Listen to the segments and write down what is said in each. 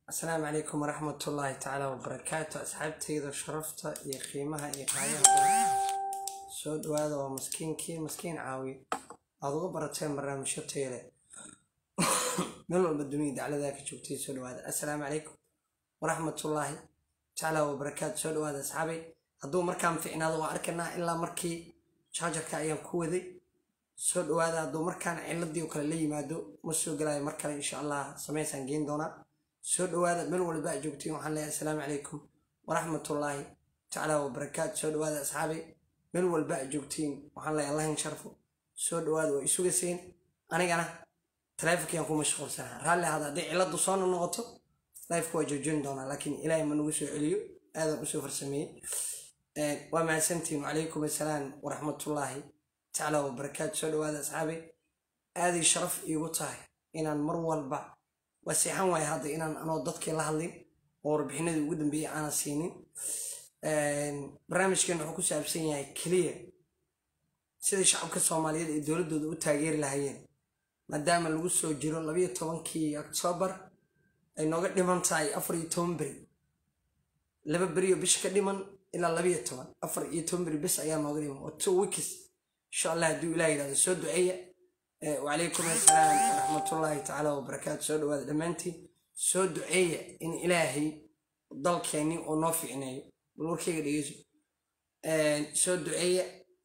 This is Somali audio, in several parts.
asalaamu calaykum waraxmatullaahi tacaala wabarakaatu asxaabtayda sharafta iyo qiimaha iyo qaayaha badan soo dhawaada waa maskiinkii maskiin caawi aad uga barateen barnaamijyo tayle meel walba dunida dacladaa ka joogtay soo dhawaada assalaamu calaykum waraxmatullaahi tacaala wabarakaatu soo dhawaada asxaabay hadduu markaan ficnaado waa arkanaa ilaa markii jaajarka ayaan ku waday soo dhawaada hadduu markaan ciladii oo kale la yimaado ma soo galayo mar kale insha allah samaysaan geen doonaa soo dhawaada meel walba a joogtiin waxaan leeyahay assalaamu calaykum waraxmatullaahi tacaala wabarakaatu soo dhawaada asxaabay meel walba a joogtiin waxaan leeyahay allahin sharfo soo dhawaada waa isugaseen anigana taleefonkiyaan ku mashquulsanaa raalli ahaada hadday ciladu soo noqoto lifeka waa joojin doonaa laakiin ilaahay ma nagu soo celiyo aadan usoo farsameeyey waa mahadsantiin wacalaykum assalaam waraxmatullaahi tacaala wabarakaatu soo dhawaada asxaabay aaday sharaf iigu tahay inaan mar walba waa seexan waaya hadda inaan anoo dadkii la hadlin oo warbixinadii ugu dambeeyey aanan siinin barnaamijkan wuxuu ku saabsan yahay keliya sidai shacabka soomaaliyeed ay dowladdooda u taageeri lahaayeen maadaama lagu soo jiro labayo tobankii oktoobar ay nooga dhiman tahay afar iyo toban beri laba beriyo bisha ka dhiman ilaa labayo toban afar iyo toban beri bis ayaa nooga dhiman waa two weeks insha allah hadduu ilah yidhahdo soo duceeya wacalaykum assalaam waraxmatullaahi tacaala wabarakaatu soo dhawaada dhammaantiin soo duceeya in ilaahay dalkeenni uu noo ficneeyo bal warkayga dhegeyso soo duceeya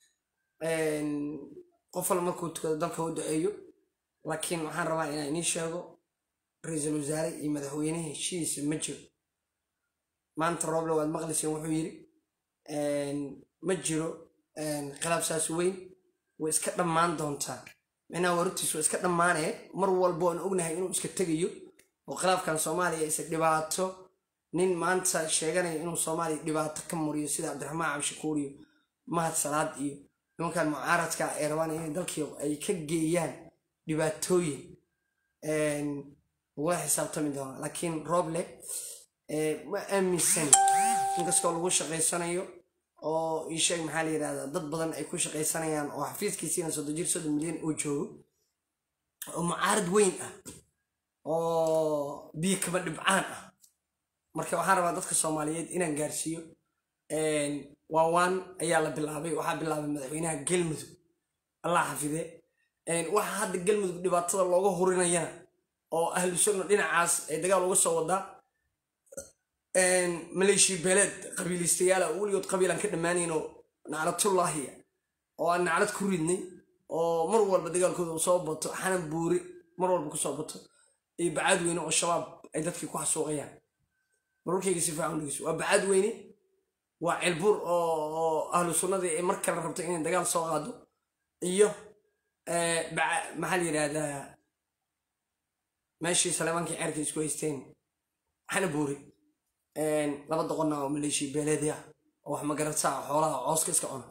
qof wal markuu tukado dalka u duceeyo laakiin waxaan rabaa inaan idiin sheego ra-iisul wasaare iyo madaxweyne heshiisa ma jiro maanta rooble waad maqlayseen wuxuu yidhi ma jiro khilaaf saas weyn way iska dhammaan doontaa micnaha warurtiis waa iska dhammaanee mar walba aan ognahay inuu iska tegayo oo khilaafkan soomaaliya isa dhibaato nin maanta sheeganaya inuu soomaaliya dhibaato ka muriyo sida cabdiraxmaan cabdishakuur iyo mahad salaad iyo nimankan mucaaradka ay rabaan inay dalkii ay ka geeyaan dhibaatooyin lagula xisaabtami doona laakiin rooble ma aaminsan inkastoo lagu shaqaysanayo oo iisheeg maxaa la yidhahdaa dad badan ay ku shaqaysanayaan oo xafiiskiisiina soddon jir soddon milyan oo joogo oo mucaarad weyn ah oo biyo kaba dhibcaan ah marka waxaan rabaa dadka soomaaliyeed inaan gaarsiiyo waawaan ayaa la bilaabay waxaa bilaabay madaxweynaha galmudug allah xafide waxaa hadda galmudug dhibaatada looga hurinayana oo ahlu sunna dhinacaas ay dagaal uga soo wadaa maleeshiya beeleed qabiilistayaala weligood qabiilaan ka dhammaanaynoo naclatullaahiya oo aan naclad ku ridnay oo mar walba dagaalkooda soo bato xanan buuri mar walba kusoo bato iyo bacaad weyne oo shabaab ay dadkii ku xasuuqayaan marwarkayga si fiican dhegeyso waa bacaad weyne waa cilbuur oo ahlu sunnadii ay mar kale rabto inay dagaal soo qaado iyo maxaa la yidhaahdaa meeshii saleemaankii ceerka isku haysteen xanan buuri laba doqonna oo maleeshiya beeleedi ah oo wax magarataa xoolaha cooska iska cuna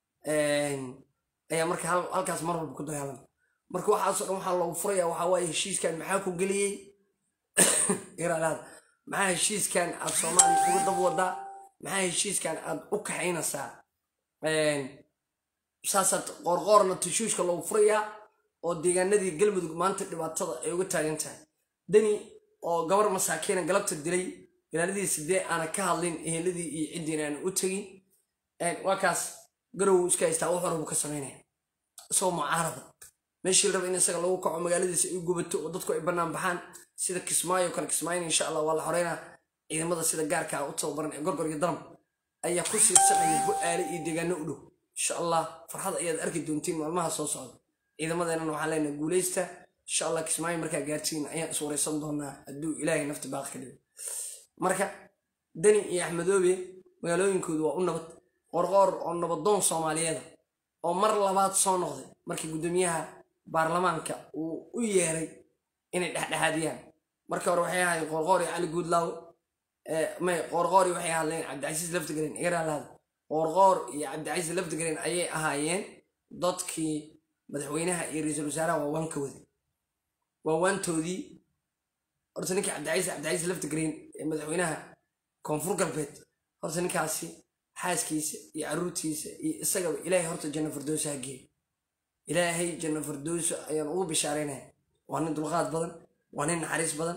ayaa marka halkaas mar walba ku dagaalama marka waxaasoo dhan waxaa loogu furaya waxaa waaye heshiiskan maxaa ku geliyey iralaada maxaa heshiiskan aad soomaaliya uga dab wadaa maxaa heshiiskan aad u kaxaynaysaa saasaad qoorqoorna tashuushka loogu furayaa oo deegaanadii galmudug maanta dhibaatada ay uga taagan tahay dani oo gabar masaakiina galabta dilay ilaaladii sidee aana ka hadlin eheladii iyo ciddiina aan u tegin waa kaas garow iska haystaa wax horabu ka samaynaya isagoo mucaarada meeshii la raba in isaga lagu kaco magaaladiisa ay gubato oo dadku ay bannaan baxaan sida kismaayo kale kismaayona insha allah waa la xoreynaa ciidamada sida gaarka ah u tababaran ee gorgor iyo daram ayaa ku siirsanaya bu-aale iyo deegaano u dhow insha allah farxad ayaad arki doontiin maalmaha soo socda ciidamadeenana waxaan leenahay guuleysta insha allah kismaayo markaa gaartiin ayaan is wareysan doonaa hadduu ilaahay nafta baaqi ka dhigo marka dani iyo axmedoobe magaalooyinkoodu waa u nabad qorqoor oo nabadoon soomaaliyeeda oo mar labaad soo noqday markii guddoomiyaha baarlamaanka uu u yeeray inay dhexdhexaadiyaan marka hore waxay ahaayeen qorqoor iyo cali guudlaawe may qorqoor iyo waxay hadleen cabdicasiis laftigreen igaraalaada qorqoor iyo cabdicasiis laftigreen ayay ahaayeen dadkii madaxweynaha iyo ra-iisul wasaaraha waawaanka wada waawaantoodii horta ninkii cabdicaiis cabdicaiis laftigreen ee madaxweynaha koonfur galbeed horta ninkaasi xaaskiisa iyo caruurtiisa iyo isagaba ilaahay horta janno firdoosa ha geeyo ilaahay janno firdooso ayaan ugu bishaaraynaya waa nin dulqaad badan waa nin naxariis badan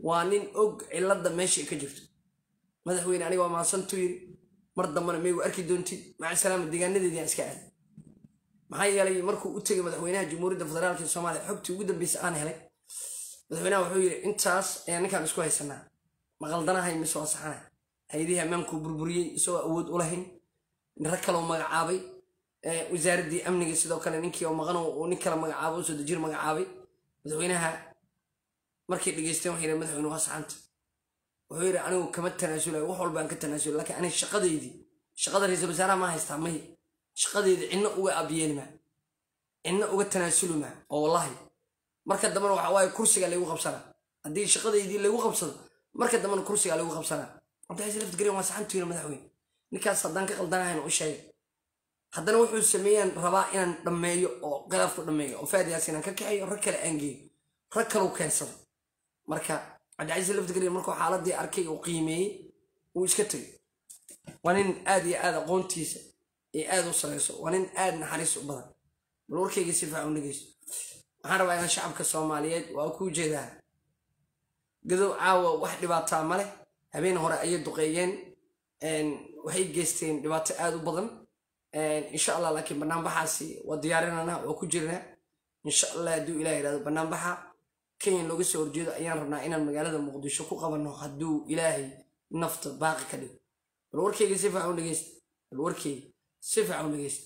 waa nin og cilada meesha ay ka jirto madaxweyne aniga waa maasantuu yiri mar dambana maygu arki doontid maca salaama deegaanadeediaan iska aaday maxaa yeelay markuu u tegay madaxweynaha jamhuuriyadda federaalka soomaaliya xogtii ugu dambeysa aan helay madaxweynaha wuxuu yidhi intaas ayaan ninkaan isku haysanaa maqaldanahay mise waa saxana hay-adihii ammaanku burburiyey isagoo awood u lahayn rag kaloo magacaabay wasaaraddii amniga sidoo kale ninkii oo maqan uu nin kale magacaabo usoo dejir magacaabay madaxweynaha markay dhegeysteen waxay yidhi madaxweyne waa saxanta wuxuu yidhi anigu kama tanaasulayo wax walbaan ka tanaasulay laakiin aniga shaqadeydii shaqada ra-iisul wasaaraha ma haystaa may shaqadeydii cidna uga abyeelima cidna uga tanaasulima oo wallahi marka dambena waxa waaye kursiga laygu qabsanaa haddii shaqadeydii laygu qabsado marka dambena kursiga laygu qabsanaa cabdixasin laftigreen waa saxantu yiri madaxweyne ninkaas haddaan ka qaldanahayn u sheegay haddana wuxuu sameeyaan rabaa inaan dhammeeyo oo khilaafku dhammeeyo oo faadiyaas inaan ka kaxeeyo rag kale aan geeyo rag kaleu keensado marka cabdicasiis laftigreen markuu xaaladii arkay uu qiimeeyey uu iska tegay waa nin aad iyo aad aqoontiisa ee aad u sareyso waa nin aad naxariis u badan bal warkayga si faacan u dhegeyso waxaan rabaa inaan shacabka soomaaliyeed waa ku jeedaa gadow caawa wax dhibaataa ma leh habeen hore ayay duqeeyeen waxay geysteen dhibaato aad u badan insha allah laakiin banaanbaxaasi waa diyaarinana waa ku jirnaa insha allah hadduu ilah yidhahdo banaanbaxa kenya looga soo horjeedo ayaan rabnaa inaan magaalada muqdisho ku qabanno hadduu ilaahay nafta baaqi ka dhigo bal warkeyga si fiican u dhegeysta bal warkeyga si fiican u dhegeysta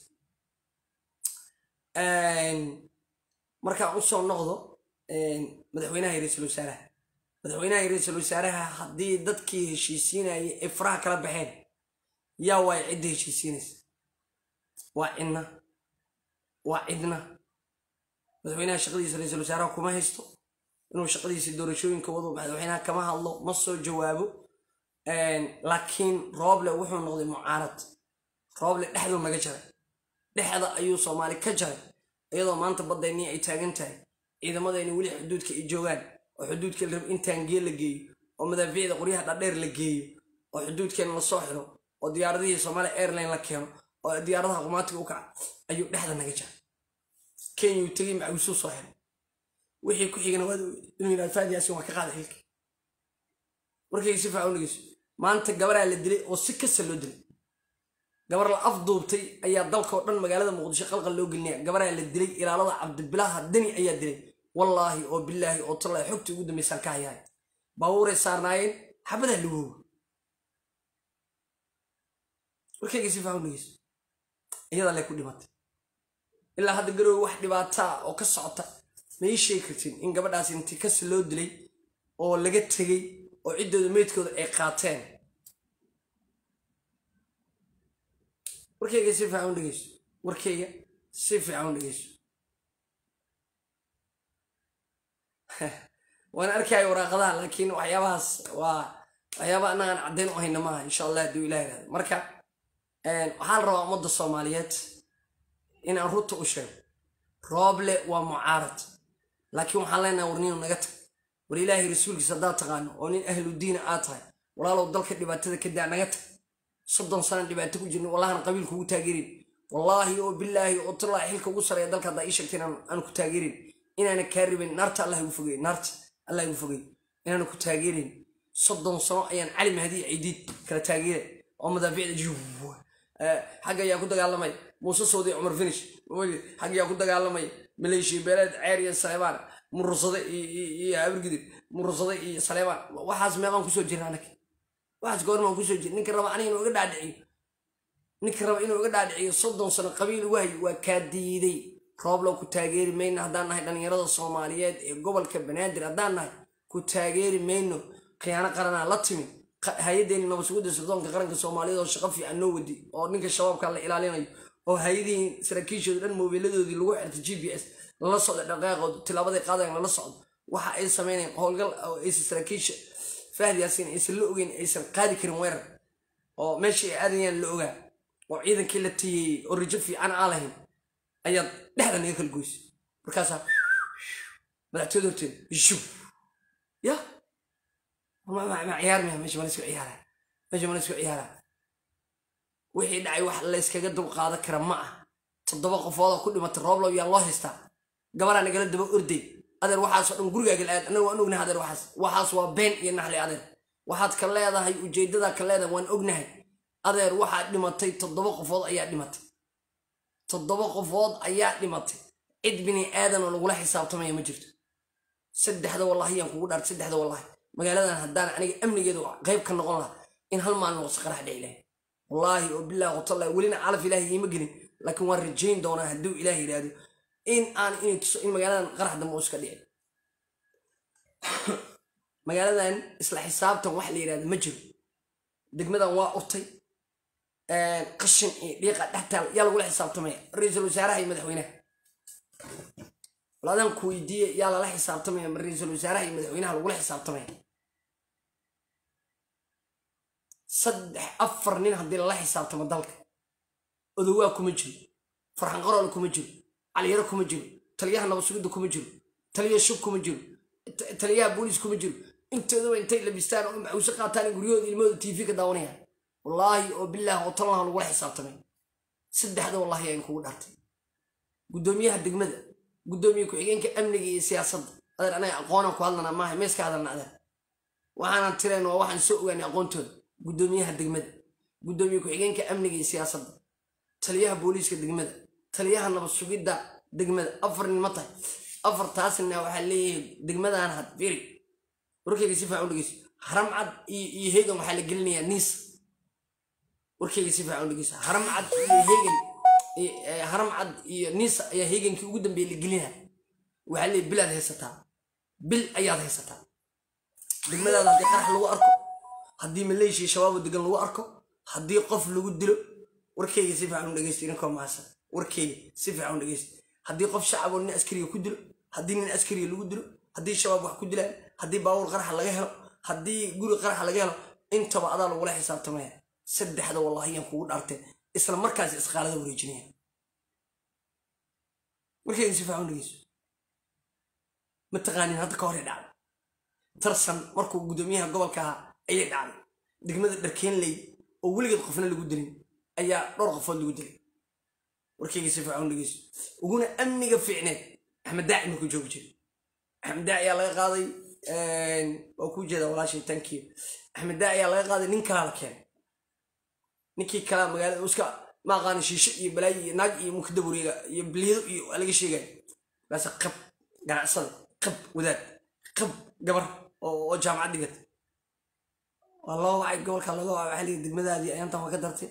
markaan usoo noqdo madaxweynaha iyo ra-iisul wasaaraha madaxweynaha iyo ra-iisul wasaaraha haddii dadkii heshiisiinayay ay faraha kala baxeen yaa waay cidda heshiisiinaysa waa cidna waa cidna madaxweynaha shaqadiisa ra-iisul wasaaraha kuma haysto inuu shaqadiisa doorashooyinka wado madaxweynaha kama hadlo ma soo jawaabo laakiin rooble wuxuu noqday mucaarad rooble dhexduu naga jaray dhexda ayuu soomaali ka jaray iyadoo maanta baddaynii ay taagan tahay ciidamadayni weli xuduudka ay joogaan oo xuduudka la rab in taangiye la geeyo oo madaafiicda qoryaha dhadheer la geeyo oo xuduudkeena lasoo xiro oo diyaaradihii soomaaliya airline la keeno oo diyaaradaha qumaatiga u kaca ayuu dhexda naga jaray kenyuu tegey macawisuu soo xiray wixii ku xigana waad inuu yidhahdo faadiyaasin waa ka qaada xilka warkayga si faacan u dhegeyso maanta gabaraa la dilay oo si kasta loo dilay gabar la afduubtay ayaa dalkao dhan magaalada muqdisho qalqal loo gelinaya gabaraa la dilay ilaalada cabdibilaaha dani ayaa dilay wallaahi oo bilaahi oo tallaahi xogtii ugu dambaysaan ka hayaay baabuuray saarnaayeen xabadaa lagooga warkayga si faacan u dhegeyso iyadaa lay ku dhimatay ilaa hadda garoowe wax dhibaataa oo ka socota ma ii sheegi kartin in gabadhaas inti kasi loo dilay oo laga tegey oo ciddooda meydkooda ay qaateen warkayga si fiican u dhegeyso warkayga si fiican u dhegeyso waan arkaya waraaqadaha laakiin waxyaabahaas waa waxyaaba annagaan caddayn u hayna maaha insha allah hadduu ilah yihahdo marka waxaa la rabaa ummadda soomaaliyeed inaan runta u sheego rooble waa mucaarad laakiin waxaan leenahay war ninu naga tag war ilaahay rasuulkiisa haddaad taqaano oo nin ahlu diina aad tahay walaalow dalka dhibaatada ka daa naga tag soddon sana dhibaato ku jirna wallahana qabiilka ugu taageerin wallaahi oo bilaahi oo tallaahi xilka ugu sareeya dalka haddaa ii sheegtay aan ku taageerin inaana kaa ribin naarta allah igu fogey naarta allah igu fogey inaana ku taageerin soddon sano ayaan cali mahdi ciidiid kala taageera oo madaafiicda juwa xagga ayaa ku dagaalamay muuse soodi cumar finish xagga ayaa ku dagaalamay maleeshiya beeleed ceer iyo saleebaan murursade iyo abirgidib murursade iyo saleebaan waxaas meeqaan kusoo jirna anaka waxaas goormaan kusoo jira ninka raba aniga inuu iga dhaadhiciyo ninka raba inuu iga dhaadhiciyo soddon sano qabiil ugu hayo waa kaa diiday rooblow ku taageeri mayno haddaan nahay dhallinyarada soomaaliyeed ee gobolka banaadir haddaan nahay ku taageeri mayno khiyaano qaranaa la timid hay-addeeni nabadsugudda sirdoonka qaranka soomaaliyeed oo shaqo fiican noo wadi oo ninka shabaabka la ilaalinayo oo hay-adihii saraakiishooda dhan moobiiladoodii lagu xirtay g p s lala socda dhaqaaqood tilaabaday qaadayan lala socdo waxa ay sameynayaan howlgal aysan saraakiisha fahdi yaasiin aysan la ogeyn aysan qaadi karin weerar oo meeshii ay aadayaan la ogaa oo ciidankii la tiyeeyey oo rijo fiican aan lahayn ayaad dhexda naga kala goysay markaasaa madaxtooyada horteeda shub ya ma ciyaar maya meesha mana isku ciyaara meesha mana isku ciyaara wixii dhacay wax layskaga dulqaadan kara ma ah toddoba qofoodoo ku dhimatay rooblow yaa loo haystaa gabaraa nagala daba orday adeer waxaasoo dhan gurigaaga la-aad annaga waan ognahay adeer waxaas waxaas waa been iyo naxli adeer waxaad ka leedahay ujeedadaa ka leedahay waan ognahay adeer waxaad dhimatay toddoba qofood ayaa dhimatay toddoba qofood ayaa dhimatay cid bini aadan oo lagula xisaabtamaya ma jirto saddexda wallaahi yaan kugu dhaartay saddexda wallaahi magaaladan haddaan aniga amnigeedu qayb ka noqon lahaa in hal maalin waqsi qarax dhici lahay wallaahi oo bilaahi qotalla welina calaf ilaahi iima gelin laakiin waan rajayn doonaa hadduu ilaah yidhaahdo in aan inay tuso in magaaladan qarax dambe uu iska dhici magaaladan isla xisaabtan wax la yidhahdo ma jiro degmadan waa urtay qashin iyo dhiiqa dhextaal yaa lagula xisaabtamaya ra-iisul wasaaraha iyo madaxweynaha walaadaan ku weydiiye yaa lala xisaabtamaya ma ra-iisul wasaaraha iyo madaxweynaha lagula xisaabtamaya saddex afar nin haddii lala xisaabtamo dalka odowaa kuma jiro farxan qaroole kuma jiro caliyaro kuma jiro taliyaha nabadsugidda kuma jiro taliya shub kuma jiro taliyaha booliis kuma jiro intooduba intay labistaan oo maxuuse qaataan guryahooda ilmahooda tv ka daawanayaan wallaahi oo bilaahi oo tallaha lagula xisaabtamay saddexda wallaahi ayn kugu dhartay guddoomiyaha degmada guddoomiye ku-xigeenka amniga iyo siyaasadda adeer anaga aqoonaan ku hadlanaa maaha meeska hadalna adeer waxaanan tirayn waa waxaan soo ogaanay aqoontooda guddoomiyaha degmada guddoomiye ku-xigeenka amniga iyo siyaasadda taliyaha booliiska degmada taliyaha nabad sugidda degmada afar nin ma tahay afartaasna waxaa leeyahay degmadan had firi warkayga si fiican u dhegeyso haram cad iyo heegan waxaa la gelinayaa niis warkayga si fiican u dhegeyso haram cad iyo heegan haram cad iyo niis ayaa heegankii ugu dambeeya la gelinaya waxaa leeyahay bil aad haysataa bil ayaad haysataa degmadaada haddii qarax lagu arko haddii maleeshiya shabaabo degan lagu arko haddii qof lagu dilo warkayga si fiican u dhegeysto idinkoo mahadsan warkayga si fiican u dhegeysto haddii qof shacab oo nin askariga ku dilo haddii nin askariga lagu dilo haddii shabaab wax ku dilaan haddii baabuur qaraxa laga helo haddii guri qaraxa laga helo intaba adaa lagula xisaabtamaya saddexda wallaahi yaan kugu dhaartee isla markaas isqaalada wareejinaya warkayga si fiican u dhegeyso ma taqaanin hadda ka hor dhacday tarsan markuu guddoomiyaha gobolka ahaa ayay dhacday degmada dharkeenley oo weligeed qofna lagu dilin ayaa dhowr qofood lagu dilay warkayga si fiican u dhegeyso uguna amniga fiicneed axmed daaci markuu joogi jiray axmed daaci ayaa laga qaaday waa kuu jeeda walaashay tankiyo axmed daaci ayaa laga qaaday nin kalaa la keenay ninkii kalaa magaalada iska ma aqaana shiisho iyo balaayo iyo naag iyo mukada wareega iyo bilido iyo waa laga sheegaya markaase qab ganacsada qab wadaad qab gabar oo jaamacad dhigata waa loo wacay gobolka laga wacay waxaa lihi degmadaadii ayaantan waa ka dartay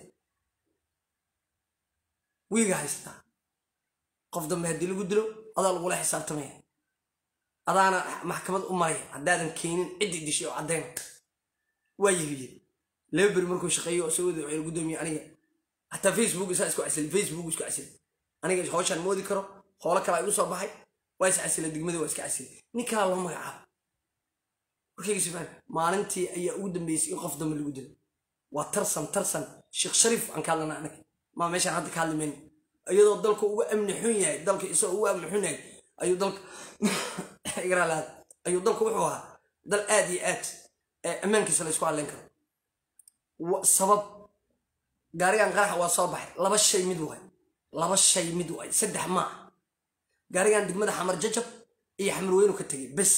wiiga haysataa qof dambe haddii lagu dilo adaa lagula xisaabtamaya adaana maxkamad u maraya haddaadan keenin ciddii dishay oo caddayn waa yihiyey laba beri markuu shaqeeyo oo soo wada waxay guddoomiye aniga hataa facebook isaa isku casilay facebook isku casilay aniga howshaan moodi karo howlo kale igu soo baxay waa is casilay degmada waa iska casilay nin kalaa loo magacaabo warkayga sifaan maalintii ayaa ugu dambeysay in qof dambe lagu dilo waa tarsan tarsan sheekh shariif aan ka hadlana anaga maa meeshaan hadda ka hadli mayno iyadoo dalka uga amni xun yahay dalka isagoo uga amni xun yahay ayuu dalka igraalaad ayuu dalku wuxuu ahaa dal aad iyo aad ammaankiisa la isku hadlayn karo sabab gaarigan qaraxa waa soo baxay laba shay mid waay laba shay mid waay saddex maa gaarigan degmada xamar jajab iyo xamar weynu ka tegay bes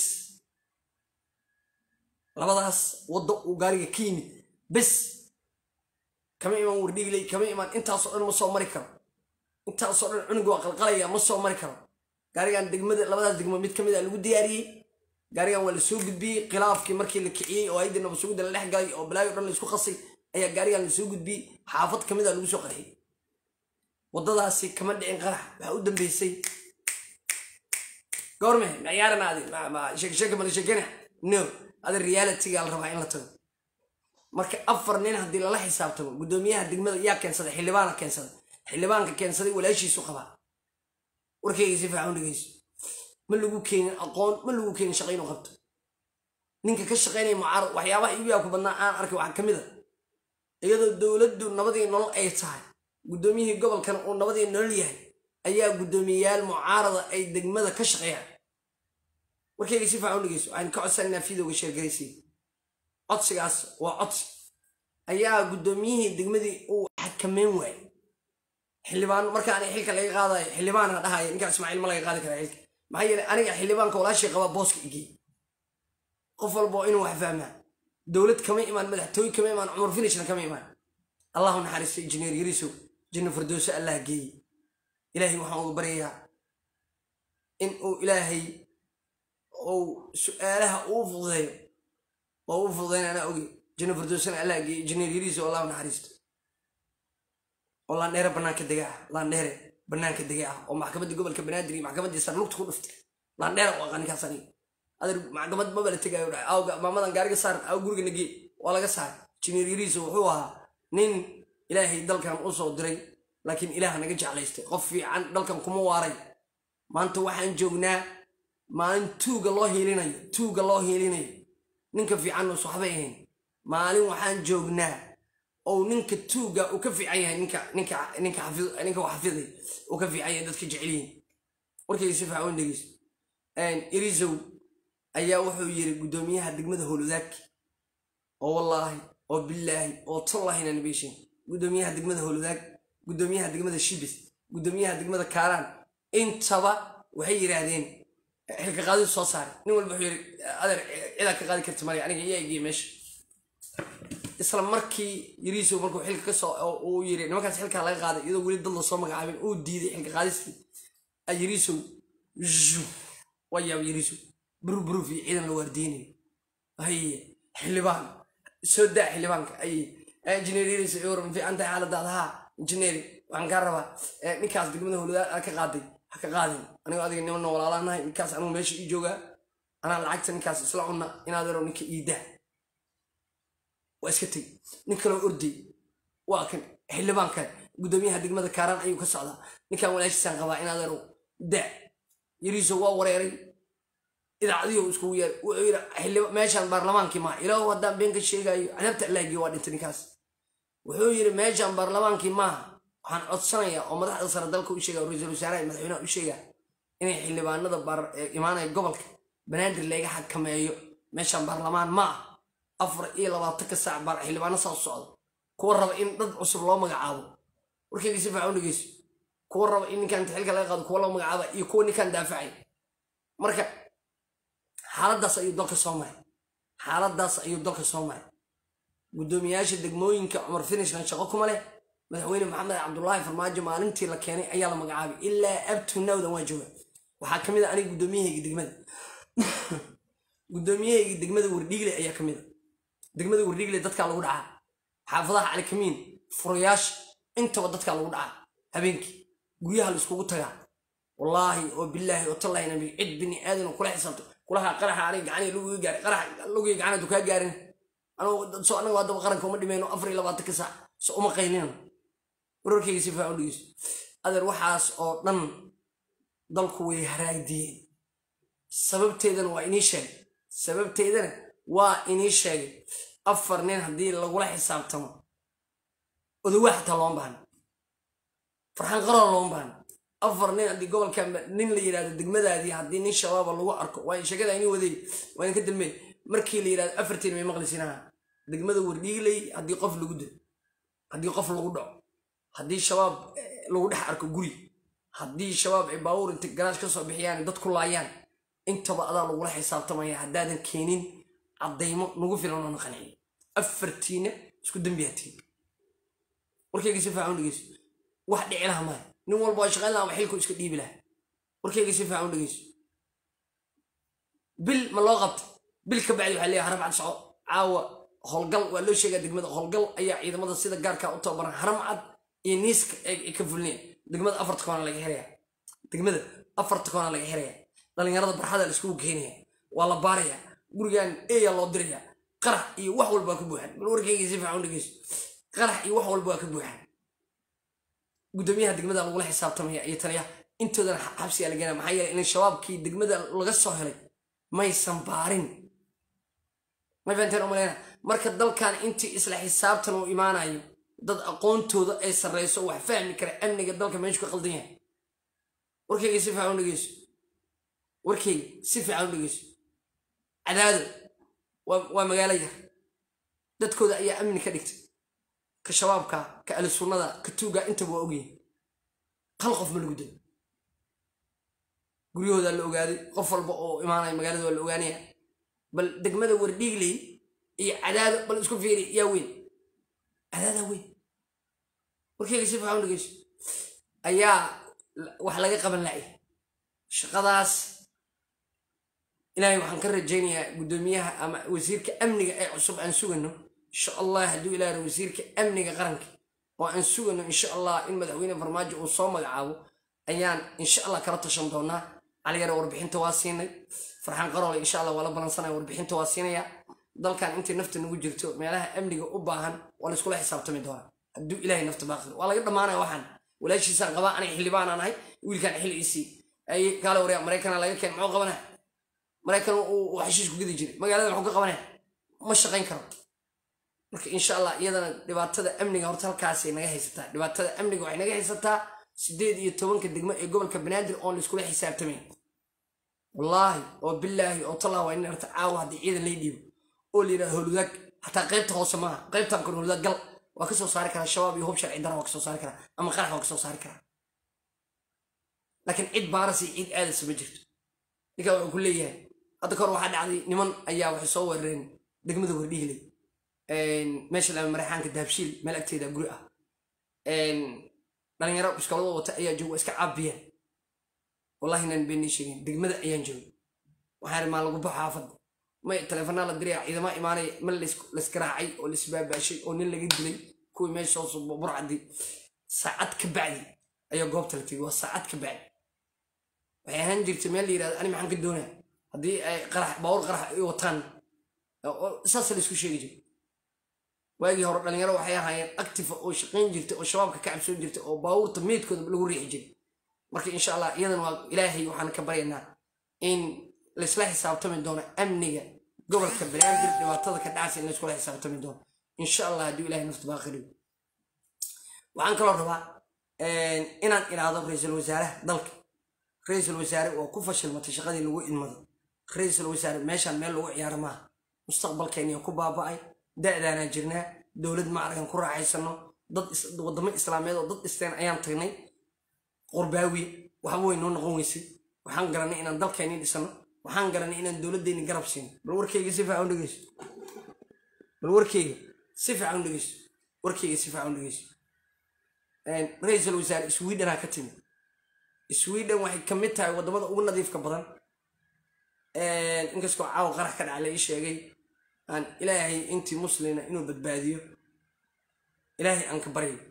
labadaas waddo uu gaariga ka yimid bes kama imaan wardhigley kama imaan intaasoo dhan ma soo mari karo intaasoo dhan cunuga waa qalqalaya ma soo mari karo gaarigan degmada labadaas degmo mid ka mid a lagu diyaariyey gaarigan waa la soo gudbiyey khilaafkii markii la kiciyey oo hayadii nabadsugidda la dhex galay oo balaayo dhan la isku qasay ayaa gaarigan la soo gudbiyey xaafad ka mid a lagu soo qarxiyey waddadaasi kama dhicin qarax waxaa u dambeysay goorme maciyaaran adi sheekesheeke mala sheekena no adi realityga la rabaa in la tago marka afar nin haddii lala xisaabtamo guddoomiyaha degmada yaa keensaday xildhibaana keensaday xildhibaanka keensaday walaashiisu qabaa warkayga si fiican u dhegeyso ma lagu keenin aqoon ma lagu keenin shaqo inuu qabto ninka ka shaqaynaya mucaarad waxyaabaha igu yaa ku badnaa aan arkay waxaa ka mid a iyadoo dowladdu nabadii nolol ay tahay guddoomiyihii gobolkana uu nabadii nolol yahay ayaa guddoomiyeyaal mucaarada ay degmada ka shaqeeyaan warkayga si fiican u dhegeyso waxaan ka codsananaa fiidowga sheergaraysiin codsigaas waa codsi ayaa guddoomiyihii degmadii uu xakameyn waayey xildhibaan markaan xilka laga qaadayo xildhibaana dhahaya ninkaa ismaaciil ma laga qaadi karaa xilka maxaa yeelay aniga xildhibaanka walaashay qabaa booska igey qof walba oo inuu wax fahmaa dowlad kama imaan madaxtooye kama imaan cumar finishna kama imaan allahu naxariisto injineer yarisow janno firdowso allah geeye ilaahay waxaan uga baryayaa in uu ilaahay uu su-aalaha uu fududeeyo oo u fududayna anaa oge janno firdowsona allah geeye injineer yarisow allahu naxariisto oo laandheere bannaanka dega ah laandheere bannaanka dega ah oo maxkamaddii gobolka banaadir iyo maxkamaddii sarlugta ku dhuftay laandheere u aqaan ninkaas aniga adeer maxkamad maba la tegaayo dhahay awga maamadan gaariga saaran aw guriga nagee waa laga saaray jineer yariiso wuxuu ahaa nin ilaahay dalkan u soo diray laakiin ilaah naga jeclaystay qof fiican dalkan kuma waaray maanta waxaan joognaa maalin tuuga loo hiilinayo tuuga loo hiilinayo ninka fiican us waxbay ahayn maalin waxaan joognaa ou ninka tuuga uu ka fiican yahay ninka ninka ninka xafid ninka wax xafiday uu ka fiican yahay dadka jecel yihiin warkayga si fiican u dhegeyso irisow ayaa wuxuu yiri guddoomiyaha degmada howlwadaag oo wallaahi oo billaahi oo tollahi inaan beeshin guddoomiyaha degmada howlwadaag guddoomiyaha degmada shibis guddoomiyaha degmada kaaraan intaba waxay yidhaahdeen xilka qaadidu soo saaray nin walba wuxuu yiri adeer cidaa ka qaadi karta male aniga iyaa egiye meesha isla markii yiriisow markuu xilka ka soo uu yiri nimankaas xilkaa laga qaaday iyadoo weli dad la soo magacaabin uu diiday xilka qaadistii yiriisow waa yaab yiriisow buruf buruf iyo ciidan la waardiynayo haye xildhibaan soo daa xildhibaanka aye injineer yiriisow iyo waran fiican tahay xaaladaada haa injineeri waxaan kaa rabaa ninkaas degmada howladaad aad ka qaaday ha ka qaadin anigo adiga nimanna walaalaanahay ninkaas anigu meesha ii joogaa anaa lacagta ninkaas isla cunna inaad yaro ninka ii daa waa iska tegi nin kaloo orday waa kan xildhibaan kale guddoomiyaha degmada kaaraan ayuu ka socdaa ninkan walaashiisaan qabaa inaad yaro daa yariiso waa wareeray idaacadiyo iskugu yeer wuxuu yidhi xildhiba meeshaan baarlamaankii maa ilaahu haddaan been ka sheegayo cadaabta allaagiyo waa dhintay ninkaas wuxuu yidhi meeshaan baarlamaankii maaha waxaan codsanayaa oo madaxda sare dalka u sheegaya ra-iisul wasaaraha madaxweynaha u sheegaa inay xildhibaanada imaanaya gobolka banaadir laga xakameeyo meeshaan baarlamaan ma ah afar iyo labaatanka saac baar xildhibaano saa u socda kuwa raba in dad cusub loo magacaabo warkayga si fiican u dhegeyso kuwa raba in ninkan xilka laga qaado kuwa loo magacaaba iyo kuwa ninkan daafacay marka xaaladaas ayuu dalka soo maray xaaladaas ayuu dalka soo maray guddoomiyaasha degmooyinka cumar finishna shaqo kuma leh madaxweyne maxamed cabdulaahi farmaajo maalintii la keenay ayaa la magacaabay ilaa abtunawdan waa jooga waxaa ka mid a aniga guddoomiyahayga degmada guddoomiyahayga degmada wardhiigle ayaa ka mid a degmada wardhiigle dadkaa lagu dhacaa xaafadaha calikamiin furayaasha intaba dadkaa lagu dhacaa habeenkii guryaha la iskugu tagaa wallaahi oo bilaahi oo tallaahi nabi cid bini aadan oo kula xisaabto kulaha qaraxa aniga gacaniga lugiga gaaray qarax lugiga gacanadu kaa gaarin so anaga haddaba qaranka uma dhimayno afar iyo labaatanka saac so uma qaynino wararkayga si fiican u dhegeyso adeer waxaas oo dhan dalku way haraagdiyeen sababteedana waa inii sheegay sababteedana waa inii sheegay afar nin haddii lagula xisaabtamo odowaa xataa looma baahna farxaan qaroo looma baahna afar nin haddii gobolka nin la yidhahdo degmadaadii haddii nin shabaaba lagu arko waa sheegada ini waday waa idinka dalmey markii la yidhahdo afartiin may maqlisinaha degmada wardhiigley haddii qof lagu dilo haddii qof lagu dhaco haddii shabaab lagu dhex arko guri haddii shabaab ay baawur inta garaash ka soo bixiyaan dad ku laayaan intaba adaa lagula xisaabtamaya haddaadan keenin caddaymo nagu filan oo na qanciyo afartiina isku dembiyaatiin warkayga si fiican u dhegeyso wax dhici laha maayo nin walba waa shaqayn laha ama xilku iska dhiibi laha warkayga si fiican u dhegeyso bil ma loo qabta bil ka bacdi waxaa leeyahay haramcad soco caawa howlgal waa loo sheegaa degmada howlgal ayaa ciidamada sida gaarka u tababaran haramcad iyo niiska ay ka fulneen degmada afarta koona laga xiraya degmada afarta koona laga xiraya dhalinyarada barxada la iskugu keenaya waa la baaraya gurigan eeyaa loo diraya qarax iyo wax walba waa ka buuxan bal warkayga si fiican u dhegeyso qarax iyo wax walba waa ka buuxan guddoomiyaha degmada lagula xisaabtamaya iyo taliyaha intoodana xabsigaa la geenaya maxaa yeelay in shabaabkii degmada laga soo helay maysan baarin may fahanteen umaleyna marka dalkan intii isla xisaabtan uu imaanayo dad aqoontooda ay sarreyso wax fahmi kara amniga dalka meeshu ka qaldan yahay warkayga si fiican u dhegeyso warkayga si fiican u dhegeyso cadaado waa magaalo yar dadkooda ayaa amni ka dhigtay ka shabaabka ka ali sunnada ka tuuga intaba waa ogyihin hal qof ma lagu dilo guryahoodaa la ogaaday qof walba oo imaanaya magaalada waa la ogaanaya bal degmada wardhiigley iyo cadaado bal isku fiiri yaa weyn cadaadaa weyn warkeyga si fiican u dhegeyso ayaa wax laga qaban la'ya shaqadaas ilaahay waxaan ka rajaynayaa guddoomiyaha ama wasiirka amniga ee cusub aan sugano insha allah hadduu ilaah wasiirka amniga qaranka oo aan sugano insha allah in madaxweyne farmaajo uu soo magacaabo ayaan insha allah kala tashan doonaa caliyare warbixinta waa siinay farxaan qaroole insha allah waa la balansanaya warbixinta waa siinaya dalkan intii nafta nagu jirto meelaha amniga u baahan waa laiskula xisaabtami doonaa hadduu ilaahay nafta baaqir waa laga dhammaanaya waxaan walaashiisaan qabaa anay xildhibaan aan ahay wiilkaan xilli isii ay kaale waryaa maraykana laga keen muxuu qabanaya maraykan uu xashiis ku gedi jiray magaalada muxuu ka qabanaya ma shaqayn karo marka insha allah iyadana dhibaatada amniga horta halkaasay naga haysataa dhibaatada amniga waxay naga haysataa sideed iyo tobanka degmo ee gobolka banaadir oon laiskula xisaabtamayn wallaahi oo bilaahi oo tallah waa in arta caawa haddii ciidan lay dhiibo oo la yidhaha howlwadaag xataa qaybta hoose maaha qaybtan kor howlwadaag gal waa ka soo saari karaa shabaab iyo hub sharci dara waa ka soo saari karaa ama qarax waa ka soo saari karaa laakiin cid baaras iyo cid aadasa ma jirto ninkaa wuxuu ku leeyahay hadda kahor waxaa dhacday niman ayaa waxay soo weerareen degmada wardhiigley meesha lama maraxaanka dahabshiil meel agteeda guri ah dhalinyaro biskoolada wata ayaa jooga waa iska caabiyeen wallahi nan beenii sheegeen degmada ayaan joogay waxaa maa lagu baxo xaafadda may taleefanaa la diraya ciidama imaanaya ma laisgaraacay oo laisbaabaashay oo nin laga dilay kuwii meesha hoos burcadii saacad ka bacdi ayaa goobta la tegay waa saacad ka bacdi waxay ahaan jirtay meel la yirahdo ani maxaan ka doonaya haddii ay qarax baawur qarax ay wataan saasa la isku sheegi jiray waagii hore dhalinyaro waxay ahaayeen active oo shaqayn jirtay oo shabaabka ka cabsoon jirtay oo baawurta meydkooda lagu riixi jiray marka insha allah iyadan waa ilaahay waxaan ka baryaynaa in laisla xisaabtami doono amniga gobolka banaadir dhibaatada ka dhacaysa in laiskula xisaabtami doono insha allah hadduu ilahay nafta baaqiriyo waxaan kaloo rabaa inaan iraado ra-iisul wasaaraha dalka ra-iisul wasaare waa ku fashilmatay shaqadii lagu idmaday ra-iisul wasaare meeshaan meel lagu ciyaaro maaha mustaqbalkeeniya ku baaba'ay da'daanaan jirnaa dowlad macragan ku raaxaysano dad waddamo islaameed oo dad dhisteen ayaan tagnay qurbaawiye waxba way noo noqon weysay waxaan garanay inaan dalkeenii dhisano waxaan garanay inaan dowladdeeni garab siino bal warkeyga si fiican u dhegeyso bal warkeyga si fiican u dhegeyso warkeyga si fiican u dhegeyso ra-iisul wasaare sweden ha ka timid sweden waxay ka mid tahay waddamada ugu nadiifka badan inkastoo caawa qarax ka dhaca la ii sheegay aan ilaahay intii muslina inuu badbaadiyo ilaahay aan ka baryo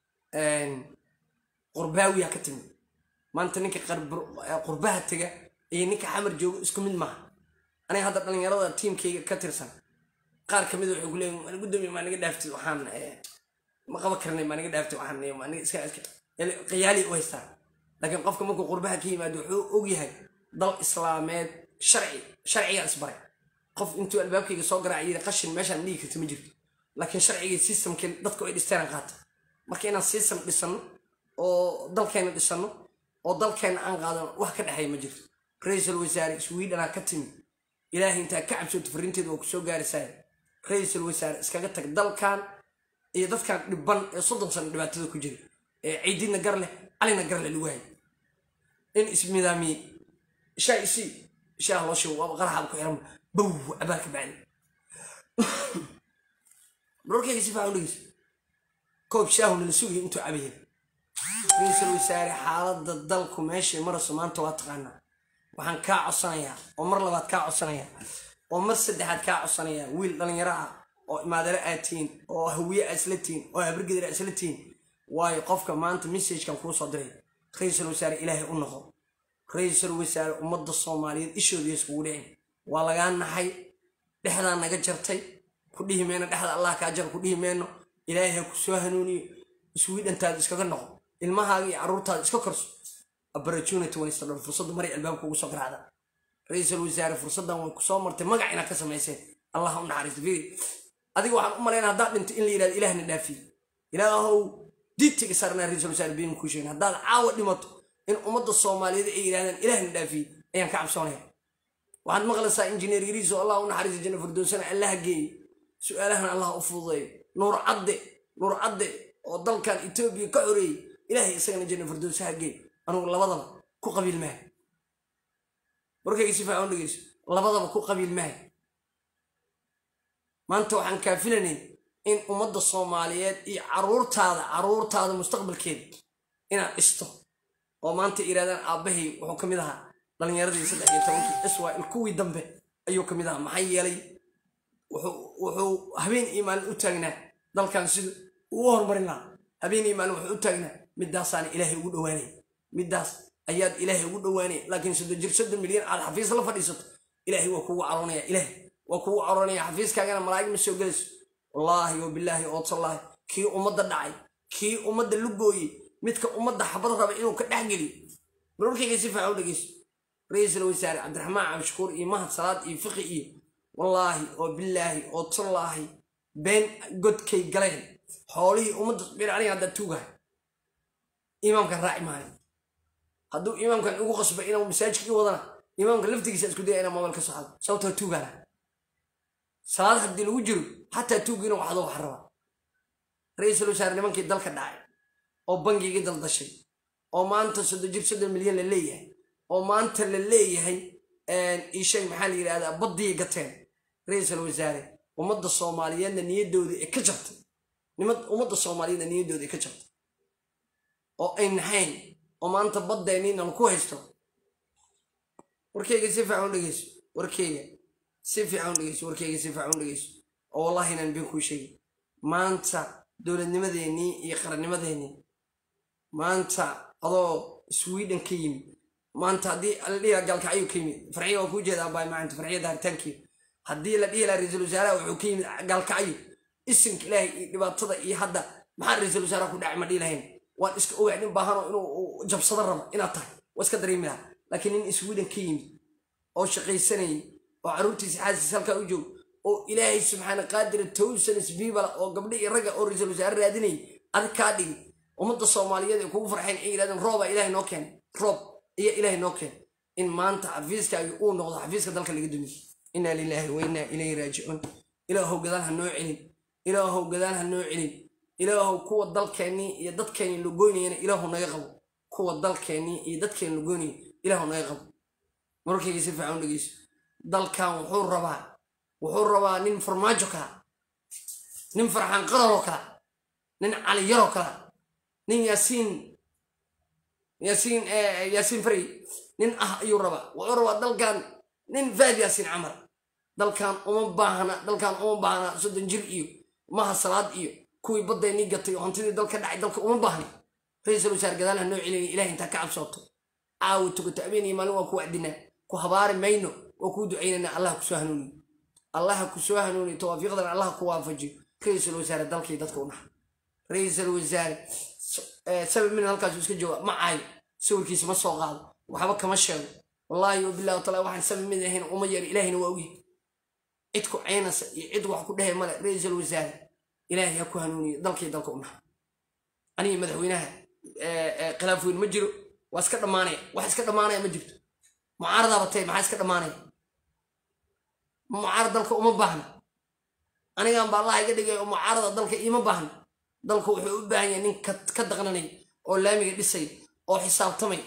qurbaawiya ka timid maanta ninka qurbaha tega iyo ninka xamar joogo isku mid maaha aniga hadda dhalinyarada tiimkayga ka tirsan qaar ka mid waxay ku leeyihin gudoomiya maa naga dhaaftay waxaan ma qaban karnay maa naga dhaaftay waxaan aniga iska iska qiyaali u haystaa laakiin qofka markuu qurbaha ka yimaado wuxuu og yahay dal islaameed sharci sharcigaa isbaray qof intuu albaabkayga soo garaaca yiri qashin meeshaan dhigi karta ma jirto laakiin sharcigii systemkeen dadku ay dhisteen qaata marka inaan system dhisano oo dalkeena dhisano oo dalkeena aan qaadano wax ka dhexeeya ma jirto ra-iisul wasaare swedena ka timi ilaahay intaa ka cabsooto fariinteeda waa ku soo gaaraysaa ra-iisul wasaare iskaga tag dalkan iyo dadkan dhiban ee soddon sano dhibaatada ku jira ee ciididna gar leh calina gar leh lagu hayay in ismidaamiye shaa isii shaah loo sheego waaba qaraxaaba ku xiran bow cabaarka bacdi marorkayga si faacan dhegeysa koob shaahu nala sugaya intuu cabayay ra-iisul wasaare xaaladda dalku meeshay marayso maanta waa taqaanaa waxaan kaa codsanayaa oo mar labaad kaa codsanayaa oo mar saddexaad kaa codsanayaa wiil dhallinyaro ah oo imaadare aad tihiin oo hawiye aad isla tihiin oo habargedir aad isla tihiin waayo qofka maanta messagekan kuu soo diray ra-iisul wasaare ilaahay u noqo ra-iisul wasaare ummadda soomaaliyeed ishooda iskugu dhicin waa lagaa naxay dhexdaa naga jartay ku dhihi meyno dhexda allah kaa jar ku dhihi meyno ilaahay ha ku soo hanuuniyo iswiidhantaada iskaga noqo ilmahaaga iyo carruurtaada iska korso opportunity wanista dhan fursadda maray albaabka ugu soo garaacda ra-iisul wasaare fursaddan way kusoo martay magac inaad ka samayseen allah u naxariisto fiiri adiga waxaan u malaynaa haddaad dhinto in la yidhahdo ilaahna dhaafiye ilaahow diidtiga saarnaa ra-iisul wasaare been kuu sheegin haddaad caawa dhimato in ummadda soomaaliyeed ay yidhahdaan ilaahna dhaafiye ayaan ka cabsoonaya waxaad maqlaysaa injineer yariiso allah u naxariisto janna firdowsana allah geeye su-aalahana allah u fududeeyo nuur cadde nuur cadde oo dalkan etoobiya ka xoreeyey ilaahay isagana janna firdowsaha geey anugu labadaba ku qabiil maaha warkayga si fiican u dhegeyso labadaba ku qabiil maahay maanta waxaan kaafilanayn in ummadda soomaaliyeed iyo caruurtaada caruurtaada mustaqbalkeeda inaad dhisto oo maanta iraadaan aabbahay wuxuu ka mid ahaa dhalinyaradii saddex iyo tobankii israel kuwii dambe ayuu ka mid ahaa maxaa yeelay wuxuu habeen iyo maalin u taagnaa dalkan sida uu horumarin lahaa habeen iyo maalin wuxuu u taagnaa midaasaana ilaahay ugu dhowaanay middaas ayaad ilaahay ugu dhowaanay laakiin soddon jir soddon milyan aad xafiis la fadhiisato ilaahay waa kugu caroonaya ilaahay waa kugu caroonaya xafiiskaagana malaa'ig ma soo gelayso wallaahi wa bilaahi oo tallaahi kii ummadda dhacay kii ummadda lugooyey midka ummadda xabad raba inuu ka dhexgeliyo marwarkayga si fiican u dhegeyso ra-iisul wasaare cabdiraxmaan cabdishakuur iyo mahad salaad iyo fiqi iyo wallaahi oo bilaahi oo tallaahi been godkay galeen xoolihii ummadda bir aniga haddaa tuugahay imaamkan raaci maayo hadduu imaamkan igu qasba inuu masaajidka ii wadana imaamka laftigiisa isku daya inaa moobal ka socdo sababtoo tuugana salaad haddii lagu jiro xataa tuugiina waxdoo wax rabaa ra-iisul wasaare nimankii dalka dhacay oo bangigii daldashay oo maanta soddon jir soddon milyan la leeyahay oo maanta la leeyahay ishay maxaa la yidhahdaa baddii gateen ra-iisul wasaare ummadda soomaaliyeedna niyaddooda ee ka jabtay ummadda soomaaliyeedna niyaddooda ee ka jabtay oo ay naxayn oo maanta baddeeniina laku haysto warkeyga si fiican u dhegeyso warkeyga si fiican u dhegeyso warkeyga si fiican u dhegeyso oo wallahi inaan been kuu sheegay maanta dowladnimadeennii iyo qarannimadeennii maanta adoo sweden ka yimid maanta haddii la dhihi laha gaalkacyo ka yimid farxiya waa kuu jeedaa baay maanta farxiya daaritaankeeda haddii la dhihi laha ra-iisul wasaaraha wuxuu ka yimid gaalkacyo isinka ilaahay iyo dhibaatada iyo hadda maxaa ra-iisul wasaaraha ku dhacay ma dhihi lahayn waan iska ogahay nin baahano inuu jabsado rabo inaad tahay waa iska dareemi laha laakiin nin sweden ka yimid oo shaqaysanayay oo carruurtiisa xaasiis halkaa u joog oo ilaahay subxaana qaadira towsan isbiibala oo gabdho iyo ragga oo ra-iisul wasaare raadinayay adig kaa dhigi ummadda soomaaliyeed ay kugu farxeen ay yidhahdeen roobaa ilaahay noo keenay roob iyo ilaahay noo keenay in maanta xafiiskaagi uu noqdo xafiiska dalka laga dumiyo inaa lilaahi wa innaa ilayhi raajicuun ilaahow gadaan ha noo celin ilaahow gadaan ha noo celin ilaahow kuwa dalkeennii iyo dadkeennii lagoynayana ilaahu naga qabo kuwa dalkeennii iyo dadkeenni lagoynaya ilaahu naga qabo mararkayga si fiican u dhegeyso dalkan wuxuu rabaa wuxuu rabaa nin farmaajo kala nin farxaan qararoo kala nin caliyaroo kala nin yaasiin yaasiin yaasiin farey nin ah ayuu rabaa wuxuu rabaa dalkan nin faad yaasiin camar dalkan uma baahna dalkan uma baahna soddon jir iyo maha salaad iyo kuwii baddeenii gatay oo hantidii dalka dhacay dalka uma baahna ra-iisul wasaar gadaal ha noo celinaya ilahay intaa ka cabsooto caawi tukato habeenii maalin waa ku wacdinaa ku habaari mayno waa kuu ducaynanaa allah kusoo hanuuniyo allaha kusoo hanuuniyo tawaafiiqdan allah ku waafajiyo ra-iisul wasaare dalkii dadka u dhaxa ra-iisul wasaare sabab min halkaasu iska jooga ma caayo sawirkiisa ma soo qaado waxba kama sheego wallaahi wabillahi wataala waxaan sabab mid ahayn uma yeero ilaahina waa ogyahay cid ku caynasa iyo cid wax ku dhehe male ra-iisul wasaare ilaahay ha ku hanuuniyo dalkii dalka u dhaxa aniga madaxweynaha khilaaf weyn ma jiro waa iska dhammaanaya wax iska dhammaanaya ma jirto mucaaradaaba tay maxaa iska dhammaanaya mucaarad dalka uma baahna anigan baa allah iga dhigay oo mucaarada dalka iima baahna dalku wuxuu u baahan yahay nin ka daqnanay oo laamiga dhisay oo xisaabtamay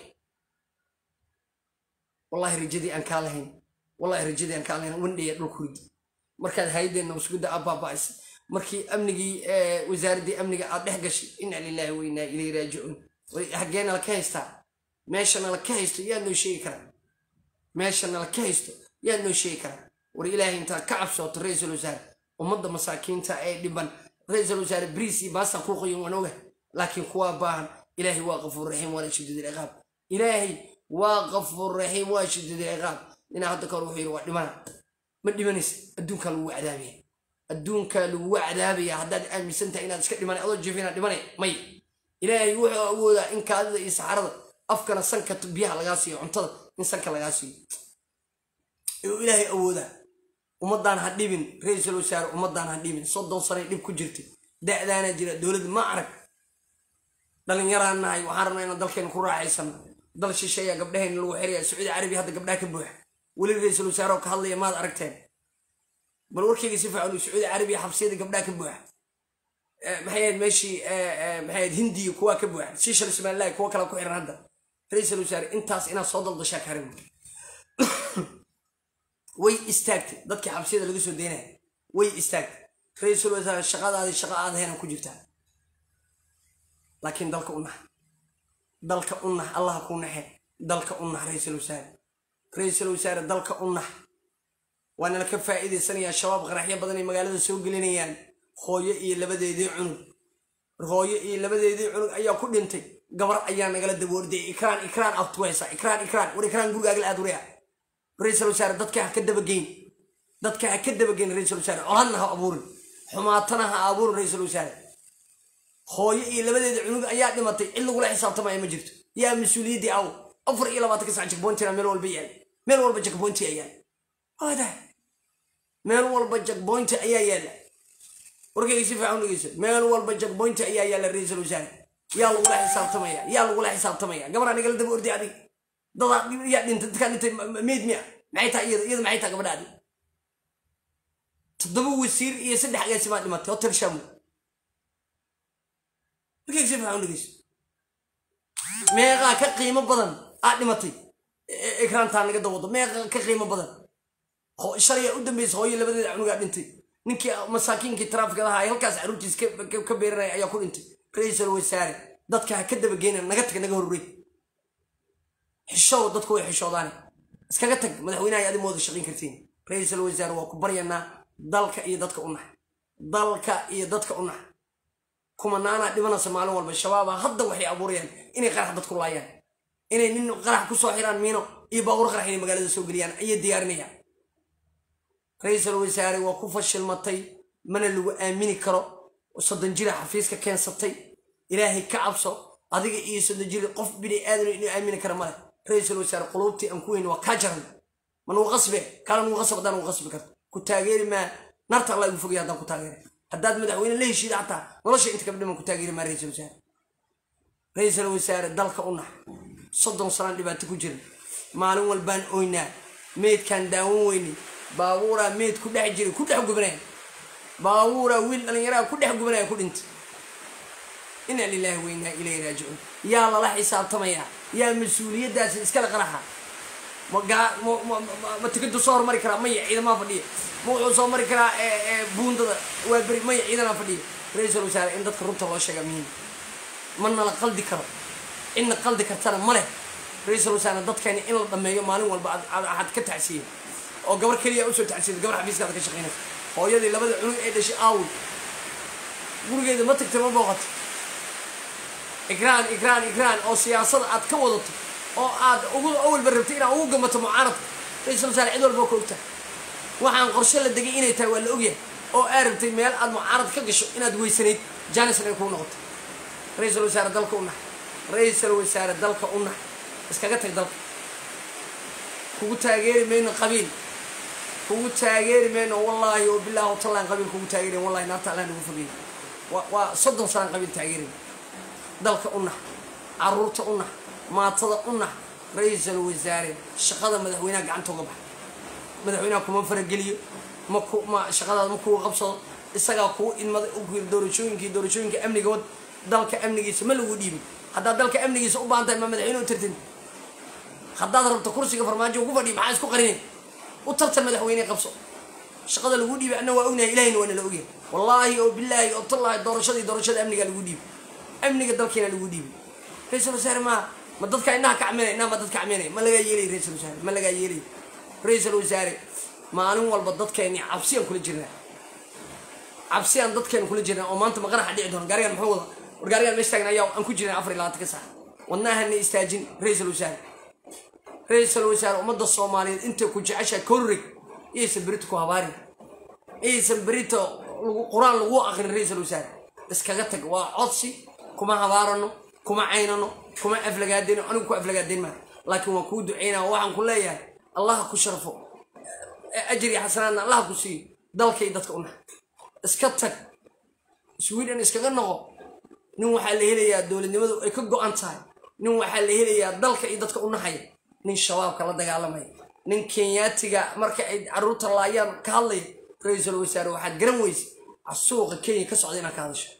wallahi rajadii aan kaa lahayn wallahi rajadii aan kaa lahayn wandhaya dhulku ridi markaad hayadeenna masgudda abaaba'isay markii amnigii wasaaraddii amniga aad dhex gashay inna lillahi wa innaa ilayhi raajicuun xaggeena la ka haystaa meeshana la ka haysto yaa noo sheegi karaa meeshana la ka haysto yaa noo sheegi karaa war ilaahay intaad ka cabsooto ra-iisul wasaare ummadda masaakiinta ee dhiban ra-iisul wasaare bariis iyo baastan kuu qoyin waan oga laakiin kuwaa baahan ilaahay waa qafuur raxiim waana shadiid ilciqaab ilaahay waa qafuur raxiim waa shadiid ilciqaab ninaa hadda kahor wuxuu yidhi waa dhimana ma dhimanaysa adduunkaa lagu cadaabaya adduunkaa lagu cadaabaya haddaad aaminsan tahay inaad iska dhimanay adoo jefina dhimanay may ilaahay wuxuu awoodaa in kaadida iyo saxarada afkana sanka biyaha lagaa siiyo cuntada in sanka lagaa siiyo ayuu ilaahay awoodaa ummaddaan ha dhibin ra-iisul wasaare ummaddaan ha dhibin soddon sanay dhib ku jirtay da'daana jira dowladda ma arag dhallinyaraan nahay waxaan rabnaa inaan dalkeena ku raaxaysano dal shisheeya gabdhahayna lagu xiraya sacuudi carabiya hadda gabdhaha ka buuxa weli ra-iisul wasaare oo ka hadlaya maad aragteen bal warkayga si fiican sacuudi carabiya xabsiyada gabdhaha ka buuxa maxay ahayd meeshii maxay ahayd hindiya kuwaa ka buuxa siishal somalilahi kuwa kale ku xiran hadda ra-iisul wasaare intaas inaad soo daldashaa karin way istaagtay dadkii xabsiyada laga soo daynaya way istaagtay ra-iisul wasaare shaqadaadii shaqa aad heena ku jirtaa laakiin dalka u nax dalka u nax allaha kuu naxe dalka u nax ra-iisul wasaare ra-iisul wasaare dalka u nax waana la ka faa'iidaysanayaa shabaab qaraxyo badan ay magaalada soo gelinayaan hooyo iyo labadeedii cunug hooyo iyo labadeedii cunug ayaa ku dhintay gabar ayaa nagala daboorday ikraan ikraan abtuweysa ikraan ikraan war ikraan gurigaaga la aad wariya ra-iisul wasaare dadka ha ka dabageyn dadka ha ka dabageyn ra-iisul wasaare coladna ha abuurin xumaatana ha abuurin ra-iisul wasaare hooyo iyo labadeeda cunug ayaa dhimatay cid lagula xisaabtamaya ma jirto yaa mas-uuliyaddii aw afar iyo labaatanka sac jakboyntina meel walba yaal meel walba jakboynti ayaa yaal meel walba jakboynti ayaa yaala warkayga si fiican dhegeyso meel walba jakboynti ayaa yaala ra-iisul wasaare yaa lagula xisaabtamaya yaa lagula xisaabtamaya gabaraa nagala daba orday adig dadaa yaa dhintay dadkaa dhintay meyd miya maxay tahay iyada iyada maxay tahay gabadhaadi toddoba wasiir iyo saddex agaasimaa dhimatay hotel shamu markayga si fiican dhegeyso meeqaa ka qiimo badan aa dhimatay ekraantaa naga dawado meeqaa ka qiimo badan shalaya u dambeysa hooyo labadeeda cunugaa dhintay ninkii masaakiinkii taraafikadaha ay halkaas caruurtiis ka beeranaya ayaa ku dhintay ra-iisul wasaare dadka ha ka dabageyna naga tag naga horrey xishow dadku way xishoodaane iskaga tag madaxweynaha adi mooda shaqayn kartiin ra-iisul wasaare waa ku baryanaa dalka iyo dadka u nax dalka iyo dadka u nax kumanaanaa dhimanaysa maalin walba shabaaba hadda waxay abuurayaan inay qarax dadku laayaan inay nin qarax kusoo xiraan miino iyo baawur qarax inay magaalada soo geliyaan ayay diyaarinayaan ra-iisul wasaare waa ku fashilmatay mana lagu aamini karo soddon jira xafiiska keensatay ilaahay ka cabso adiga iyo soddon jira qof bini aadano inuu aamini kara male ra-iisul wasaare quluubtii aan ku weyn waa kaa jaran ma nugu qasbe kaala nugu qasab haddaan nugu qasbi karto ku taageeri maa narta allah igu fogay haddaan ku taageera haddaad madaxweyne la heshiida xataa nolosha inta kabdhiman ku taageeri maa ra-iisul wasaare ra-iisul wasaare dalka u nax soddon sanaan dhibaato ku jira maalin walbaan oynaa meydkaan daawan weynay baabuuraa meyd ku dhex jira ku dhex gubanaya baabuuraa wiil dhallinyaraha ku dhex gubanaya ku dhintay inaa lilaahi weynaa ilayhi raajicuun yaa lala xisaabtamayaa yaa mas-uuliyaddaasi iskala qaraxa ma tikadu soo hormari karaa maya ciidamaa fadhiya ma wuxuu soo mari karaa buundada waa beri maya ciidanaa fadhiya ra-iisul wasaare in dadka runta loo sheegaa muhiim mana la qaldi karo cidna qaldi kartana ma leh ra-iisul wasaare dadkeeni in la dhameeyo maalin walba aad ka tacsiya oo gabar keliya usoo tacsida gabar xafiiskaada ka shaqaynaysa hooyadii labada cunug ee dhashay aawi gurigeeda ma tagtay ma booqato ikraan ikraan ikraan oo siyaasada aad ka wadato oo aad ugu awalba rabtay inaad ugu gamato mucaaradka ra-iisul wasaare cid walba ka ogtahay waxaan qorshe la degay inay tahay waa la ogyahay oo aad rabtay meel aad mucaarad ka gasho inaad weysanayd janisna ay kuu noqoto ra-iisul wasaare dalka u nax ra-iisul wasaare dalka u nax iskaga tag dalka kugu taageeri mayno qabiil kugu taageeri mayno wallaahi oo bilaahi talaan qabiil kugu taageerin wallahi naarta allah nagu fogey waa soddon sanaan qabiil taageerin dalka u nax caruurta u nax maatada u nax ra-iisul wasaare shaqada madaxweynaha gacanta uga baxa madaxweynaha kuma farageliyo ma ku ma shaqadaada ma kuga qabsado isagaa kuu idmaday doorashooyinkii doorashooyinka amniga wad dalka amnigiisa ma lagu dhiibin haddaad dalka amnigiisa u baahan tahay ma madaxweyne u tartin haddaad rabto kursiga farmaajo ugu fadhiya maxaa isku qarinay u tartan madaxweyne qabso shaqada lagu dhiibay anna waa ognahay ilahina waana la ogyahay wallaahi oo bilaahi oo tallaahi doorashadii doorashada amniga lagu dhiibay amniga dalkiina lagu dhiibay ra-iisul wasaare maa ma dadka inaha kacminay inaa ma dadka kacminay ma lagaa yeelay ra-iisul wasaare ma lagaa yeelay ra-iisul wasaare maalin walba dadkeeni cabsiyaan kula jirnaa cabsiyaan dadkeenu kula jirnaa oo maanta maqaraxa dhici doona gaarigan muxuu wada war gaarigan meesha taagan ayaa aan ku jirnaa afar iyo labaatanka saac wadnaahana istaajin ra-iisul wasaare ra-iisul wasaare ummadda soomaaliyeed intay ku jeceshahay korrig iyaysan berito ku habaarin iyaysan berito qur-aan lagu aqrin ra-iisul wasaare iskaga tag waa codsi kuma habaarano kuma caynano kuma aflagaadayno anigu ku aflagaadayn maa laakiin waan kuu ducaynaa waxaan ku leeyahay allaha ku sharfo ajri xasanaadna allaha ku siiyo dalkay dadka u nax iska tag sweden iskaga noqo nin waxaa la helayaa dowladnimadu ay ka go-an tahay nin waxaa la helayaa dalka iyo dadka u naxaya nin shabaabka la dagaalamaya nin kenyaatiga marka ay caruurta laayaan ka hadlaya ra-iisul wasaare waxaad garan weysa suuqa kenya ka socda inaad ka hadasho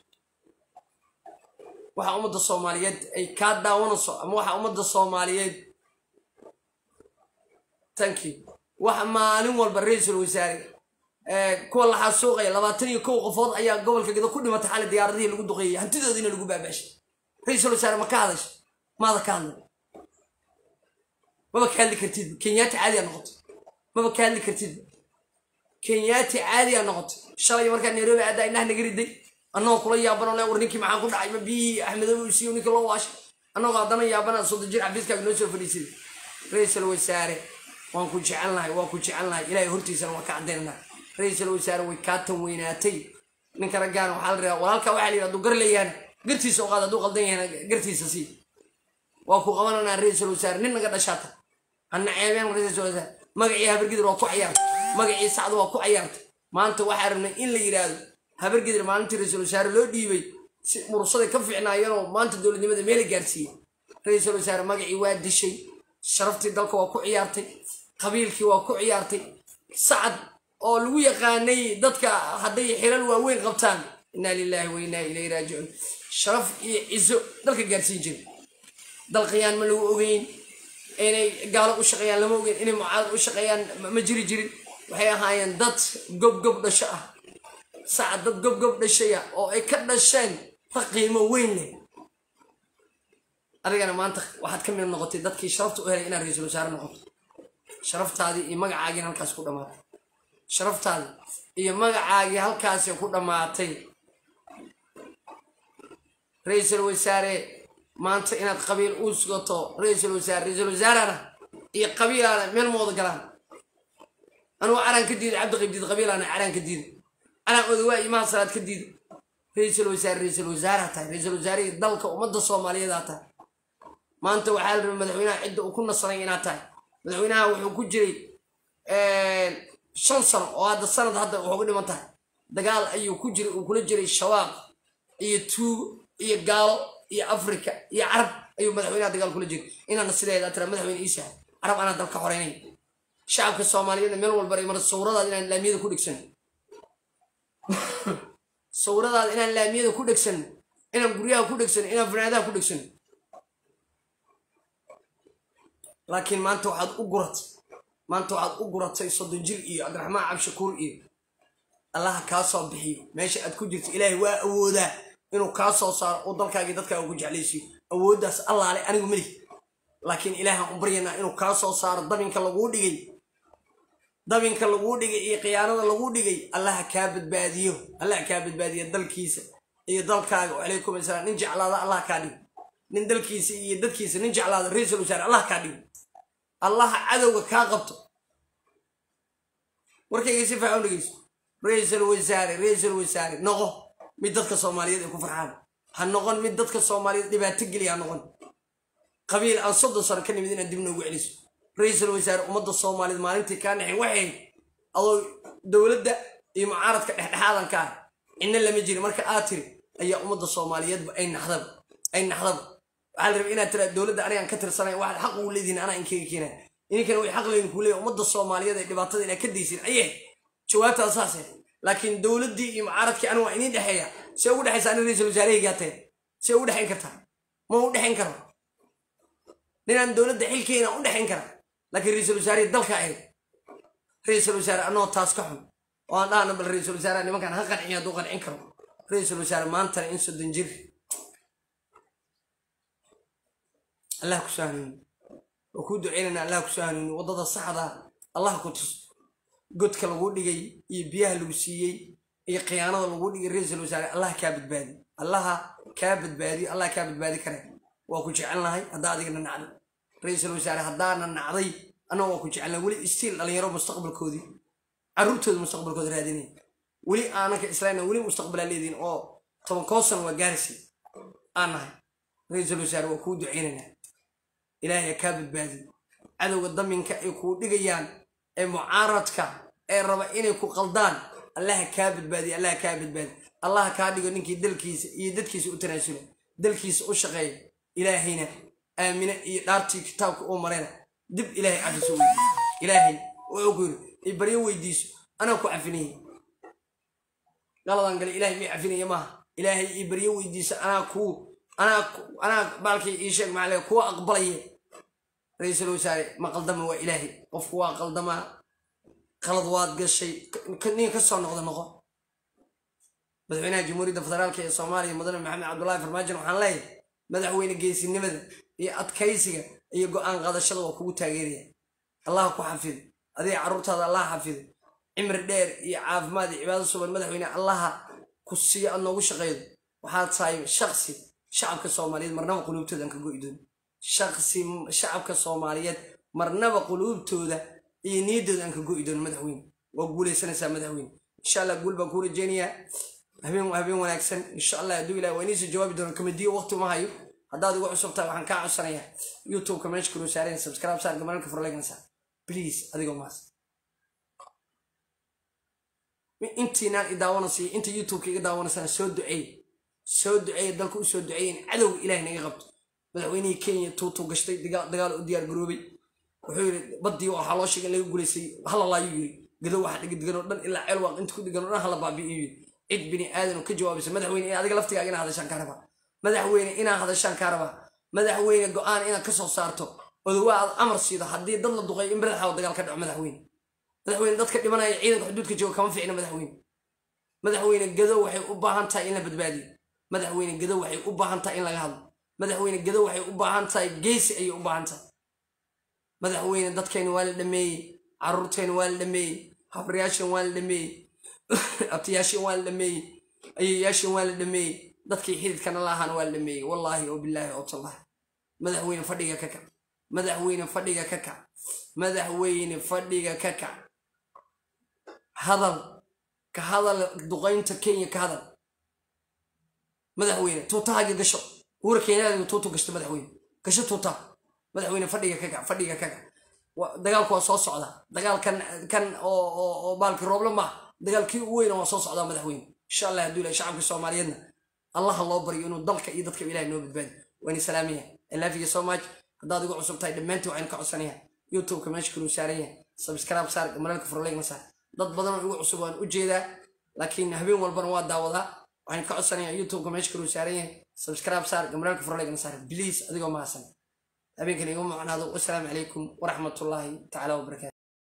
waxaa ummadda soomaaliyeed ay kaa daawanayso ama waxaa ummadda soomaaliyeed thank you waxa maalin walba ra-iisul wasaare kuwa la xasuuqaya labaatan iyo kow qofood ayaa gobolka gado ku dhimatay xali diyaaradihii lagu duqeeyey hantidoodiina lagu baabaashay ra-iisul wasaare ma ka hadasha maada ka hadlay maba ka hadli kartid kenyaati caadiyaa noqotay maba ka hadli kartid kenyaati caadiyaa noqotay shalay markaa nairobi aaddaa indhaha naga riday annagoo kula yaabano le war ninkii maxaan ku dhacay ma biyihii axmedobe uu siiyo ninkii loo waashay annagoo haddana yaabana soddon jir xafiiskaaga noo soo fadhiisay ra-iisul wasaare waan ku jecelnahay waan ku jecelnahay ilaahay hortiisana waan ka caddaynanaa ra-iisul wasaare way kaa tan weynaatay ninka raggaan waxaa la rabaa walaalkaa waxaa la yidhi hadduu gar leeyahan gartiisa oqaad hadduu qaldan yahana gartiisa sii waa ku qabananaa ra-iisul wasaare nin naga dhashaata hana ceebeen ra-iisul wasaare magacii habargidir waa ku cayaartay magacii sacda waa ku cayaartay maanta waxaa rabnay in la yidhaahdo habargidir maalintii ra-iisul wasaare loo dhiibay si mursaday ka fiicnaayeenoo maanta dowladnimada meela gaarsiiyey ra-iisul wasaare magacii waa dishay sharaftii dalka waa ku ciyaartay qabiilkii waa ku ciyaartay sacad oo lagu yaqaanay dadka hadday xilal waaweyn qabtaan inaa lilaahi wa inaa ilayhi raajicuun sharaf iyo cizo dalka gaarsiin jiray dal qiyaan ma lagu ogeyn inay gaalo u shaqeeyaan lama ogeyn inay mucaarad u shaqeeyaan ma jiri jirin waxay ahaayeen dad gobgob dhasho ah sacad dad gobgob dhashaya oo ay ka dhasheen ta qiimo weyn leh adigana maanta waxaad ka mid noqotay dadkii sharafta u helay inaad ra-iisul wasaare noqoto sharaftaadii iyo magacaagiina halkaas ku dhammaatay sharaftaadii iyo magacaagii halkaasi ku dhammaatay ra-iisul wasaare maanta inaad qabiil u sugato ra-iisul wasaare ra-iisul wasaarana iyo qabiilaana meel ma wada galaan anugu caraan ka diiday cabdi qayb diid qabiilaana caraan ka diiday caraan odawaa imaha salaad ka diiday ra-iisul wasaare ra-iisul wasaareha tahay ra-iisul wasaarihii dalka ummadda soomaaliyeedaa tahay maanta waxaa la rabay madaxweynaha cidda uu ku nasanay inaad tahay madaxweynaha wuxuu ku jiray shan sano oo hadda sanad hadda waxuga dhiman tahay dagaal ayuu ku jiray uu kula jiray shabaab iyo tuugo iyo gaalo iyo afrika iyo carab ayuu madaxweynaha dagaal kula jiray inaana sideeda tira madaxweyne iisa carab anaa dalka xoreynay shacabka soomaaliyeedna meel walba ay mara sawiradaada inaan laamiyada ku dhegsan sawiradaada inaan laamiyada ku dhegsan inaan guryaha ku dhegsan inaan fanaadaha ku dhegsan laakiin maanta waxaad u guratay maanta waxaad u guratay soddon jir iyo cabdiraxmaan cabshakuur iyo allaha kaa soo bixiyo meesha aad ku jirto ilaahay waa awoodaa inuu kaa soo saaro oo dalkaagii dadkaaga ku jeclaysiyo awooddaas allaale anigu meli laakiin ilaahaan u baryanaa inuu kaa soo saaro dabinka laguu dhigay dabinka laguu dhigay iyo khiyaanada laguu dhigay allaha kaa badbaadiyo allaha kaa badbaadiyo dalkiisa iyo dalkaaga calaykum asalaam nin jeclaada allah kaa dhigo nin dalkiisa iyo dadkiisa nin jeclaada ra-iisul wasaare allah kaa dhigo allaha cadowga kaa qabto warkayga si faacan dhegeyso ra-iisul wasaare ra-iisul wasaare noqo mid dadka soomaaliyeed ay ku farxaan ha noqon mid dadka soomaaliyeed dhibaato geliya ha noqon qabiil aan soddon sano ka nimid inaad dib noogu celiso ra-iisul wasaare ummadda soomaaliyeed maalintii kaa naxay waxay adoo dowladda iyo mucaaradka dhexdhexaadan ka ah cidna lama jirin marka aad tiri ayaa ummadda soomaaliyeedba ay naxdaba ay naxdaba waxaa la rabay inaad tiraa dowladda anigaan ka tirsanay waxaad xaq ugu leedihin anaa inkaga keenaa idinkana way xaq leedin kuu leeya ummadda soomaaliyeed ee dhibaatada inaad ka daysin ayay jawaabtaas saase laakiin dowladdii iyo mucaaradkii anigu waa idiin dhexeeya see ugu dhexaysa ani ra-iisul wasaarehaygaa tahay see ugu dhexayn kartaa ma u dhexayn karo ninaan dowladda xilkeena u dhexayn kara laakiin ra-iisul wasaarihii dalka ahayd ra-iisul wasaare annagoo taas ka xun oo aan dhahana bal ra-iisul wasaare nimankaan ha qanciyo hadduu qancin karo ra-iisul wasaare maantana in soddon jir allah ku soo hanuuni waa kuu duceynayna allah ku soo hanuuni waddada saxda allah ku tus godka lagu dhigay iyo biyaha lagu siiyey iyo khiyaanada lagu dhigay ra-iisul wasaare allah kaa badbaadi allaha kaa badbaadiyo allah kaa badbaadi kare waa ku jecelnahay haddaa adigana nacday ra-iisul wasaare haddaana nacday annaga waa ku jecelnahay weli istiil dhalinyaro mustaqbalkoodii carruurtooda mustaqbalkooda raadinaya weli aananka islaamna weli mustaqbalaa leediin oo toban koosan waa gaarisi aan nahay ra-iisul wasaare waa kuu duceynaynaa ilaahay kaa badbaadiyo cadowga daminka ay kuu dhigayaan ee mucaaradka ee raba inay ku qaldaan allaha kaa badbaadiyo allaha kaa badbaadiyo allaha kaa dhigo ninkii dalkiisa iyo dadkiisa u tanaasula dalkiisa u shaqeeya ilaahayna aamine iyo dhaartii kitaabka uu marayna dib ilaahay cafiso weydiiso ilaahay wuxuu ku yiri i baryo weydiiso anaa ku cafinaya galadan gale ilaahay may cafinaya maaha ilaahay i baryo weydiiso anaa kuu anaa anaa baalkii ii sheeg maxaa kuwa aqbalaya ra-iisul wasaare ma qaldama waa ilaahay qofku waa qaldamaa qalad waad gashay nin ka soo noqda noqo madaxweynaha jamhuuriyadda federaalka ee soomaaliya mudane maxamed cabdullaahi farmaajo waxaan leeyahay madaxweyne geesinimada iyo adkaysiga iyo go-aan qaadashada waa kugu taageeraya allah ku xafido adiga carruurtaada allah xafido cimri dheer iyo caafimaad iyo cibaado suban madaxweyne allaha ku siiyo aad noogu shaqeydo waxaad tahay shaksi shacabka soomaaliyeed marnaba quluubtooda aan ka go'i doono shaksi shacabka soomaaliyeed marnaba quluubtooda iyo niyaddooda aan ka go'i doono madaxweyne waa guulaysanaysaa madaxweyne insha allah guul baan kuu rajeynayaa habeen habeen wanaagsan insha allah hadduu ilahi waa iniisoo jawaabi doono kamadiyo waqti uma hayo haddaad igu cusub tahay waxaan kaa codsanayaa youtubeka meesha kuluu saareen subscribe saar gamaralka furlegnasa please adigoo maas intiinaan i daawanaysa iyo inta youtubeka iga daawanaysana soo duceey soo duceeya dalka u soo duceeya in cadowga ilaah naga qabto madaxweynihii kenya tuutuu gashtay dagaal u diyaar garoobay wuxuu yidhi baddii waxaa loo sheegay in laga guulaysay halalaayu yiri gadow waxa dhiga degan oo dhan ilaa ceel waaq inta ku degan oo dhan hala baabi'iyo yiri cid bini aadan oo ka jawaabaysa madaxweyne in adiga laftigaaga inaa hadashaan kaa rabaa madaxweyne inaa hadashaan kaa rabaa madaxweyne go-aan inaad ka soo saarto odowaa aad amar siido haddii dad la duqay in badaxaawo dagaal ka dhaco madaxweyne madaxweyne dadka dhimanaya ciidanka xuduudka jooga kama ficna madaxweyne madaxweyne gadow waxay u baahan tahay in la badbaadiyo madaxweyne gadow waxay u baahan tahay in laga hadlo madaxweyne gadow waxay u baahan tahay geesi ayay u baahan tahay madaxweyne dadkeena waa la dhameeyey caruurteena waa la dhameeyey habaryaasheen waa la dhameeyey abtiyaasheen waa la dhameeyey ayayaasheen waa la dhameeyey dadkii xididkana laahaan waa la dhameeyey wallaahi oo bilaahi oo tallahi madaxweyne fadhiga ka kac madaxweyne fadhiga ka kac madaxweyne fadhiga ka kac hadal ka hadal duqaynta kenya ka hadal madaxweyne tuutahaaga gasho uura kenyaadiga tuutu gashta madaxweyne gasho tuutaha madaxweyne fadhiga ka kac fadhiga ka kac dagaalku waa soo socdaa dagaalkan kan oo baalki rooble maaha dagaalkii u weyna waa soo socdaa madaxweyne insha allah hadduu ilahay shacabka soomaaliyeedna allaha loo baryo inuu dalka iyo dadka ilahay noo badbaadi waani salaamaya ilaafiya so much haddaad igu cusub tahay dhammaantii waxaynu ka codsanayaa youtubeka meesha kaluu saaran yahay subscribe saar maralka furlegna saar dad badan oo igu cusub waan u jeedaa laakiin habeen walbana waa daawadaa waxaynu ka codsanayaa youtubeka meesha kaluu saaran yahay subscribe saar gamaraalka furlegna saar please adigoo mahadsan habeenkan igu macnaado wasalaamu calaykum waraxmatullaahi tacaala wabarakaatu